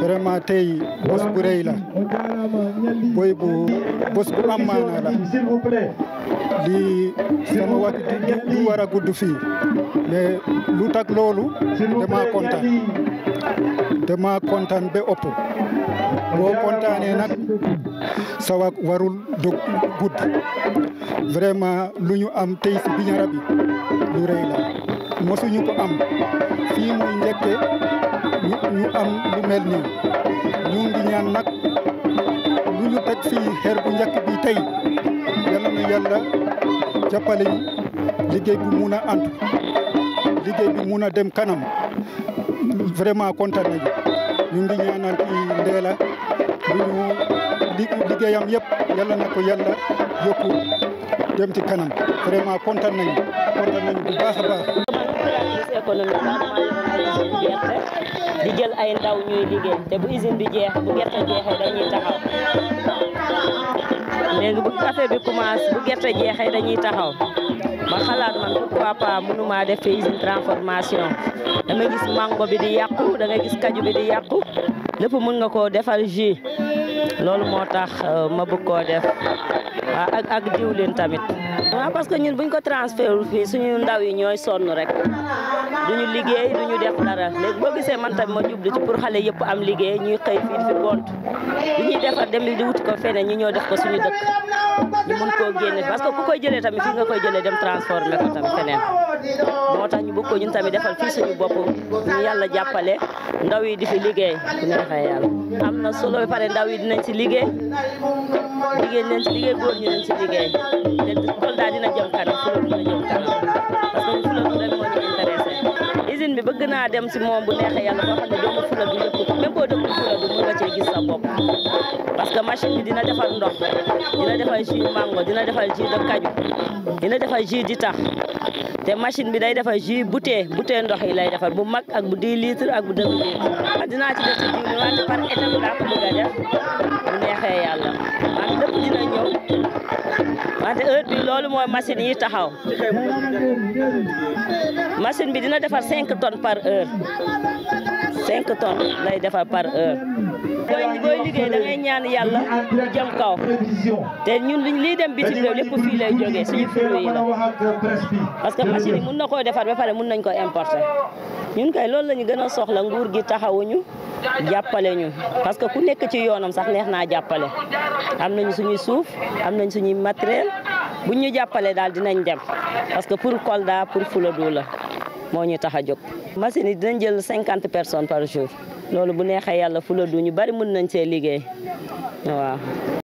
vraiment tey bés bu rëy la boy bu bés bu am maanaa la lii sama wax du du war a gudd fii mais lu tax loolu dama kontaan dama kontaan ba ëpp boo kontaanee nag sa wax warul dog gudd vraiment lu ñu am tey si Bignona bi lu rëy la mosuñu ko am fii muy njëkke ñu ñu am lu mel nii ñu ngi ñaan nag lu ñu teg fii xeer bu njëkk bi tey yal na yàlla jàppale ñu liggéey bi mun a antu liggéey bi mun a dem kanam vraiment kontaan nañu ñu ngi ñaanal ci Ndella lu ñu liggéeyam yëpp yàlla na ko yàlla yokku dem ci kanam vraiment kontaan nañu kontaan nañu bu baax a baax. économique gerte di jël ay ndaw ñuy liggéey te bu usine bi jeex bu gerte jeexee dañuy taxaw léegi bu café bi commencé bu gerte jeexee dañuy taxaw ma xalaat man pourquoi pas mënuma def fi usine transformation dama gis mango bi di yàqu da nga gis kaju bi di yàqu lépp mën nga koo defal jus loolu moo tax ma bëgg koo def waaw ak ak diwlin tamit. waaw parce que ñun buñ ko transféré fii suñu ndaw yi ñooy sonn rek duñu liggéey duñu def dara léegi boo gisee man tamit ma jublu ci pour xale yëpp am liggéey ñuy xëy fii di fi gont lu ñuy defar dem di wuti ko feneen ñu ñoo def ko suñu dëkk ñu mun koo génne parce que ku koy jëlee tamit fii nga koy jëlee dem transformé ko tamit feneen moo tax ñu bëgg ko ñun tamit defal fii suñu bopp ñu yàlla jàppale ndaw yi di fi liggéey bu neexee yàlla am na solo ba pare ndaw yi dinañ ci liggéey jigéen leen ci liggéey góor ñi leen ci liggéey te Kolda dina jëm kanam Fuladu dina jëm kanam parce que Fuladu rek moo ñu intéressé usine bi bëgg naa dem si moom bu neexee yàlla boo xam ne doomu Fuladu yëpp même boo dëkkul Fuladu mën nga cee gis sa bopp parce que machine bi dina defal ndox dina defal jus mango dina defal jus de kaju dina defal jus di tax te machine bi day defar jus bouteille bouteille ndox yi lay defar bu mag ak bu 10 litres ak bu 2 litres dinaa ci def ci diwlin wante par étape laa ko bëgg a def bu neexee yàlla wante lépp dina ñëw wante heure bi loolu mooy machine yi taxaw machine bi dina defar 5 tonnes par heure 5 tonnes lay defar par heure booy booy liggéey da ngay ñaan yàlla mu jëm kaw te ñun lii dem bitim réew lépp fii lay jógee suñu fruit yi la parce que machine yi mun na koo defar ba pare mun nañ ko importer ñun kay loolu la ñu gën a soxla nguur gi taxawuñu jàppale ñu parce que ku nekk ci yoonam sax neex naa jàppale am nañu suñuy suuf am nañ suñuy matériel buñ ñu jàppale daal dinañ dem parce que pour Kolda pour Fuladu la moo ñu tax a jóg machine yi dinañ jël cinquante personnes par jour loolu bu neexee yàlla Fuladu ñu bari mën nañ see liggéey waaw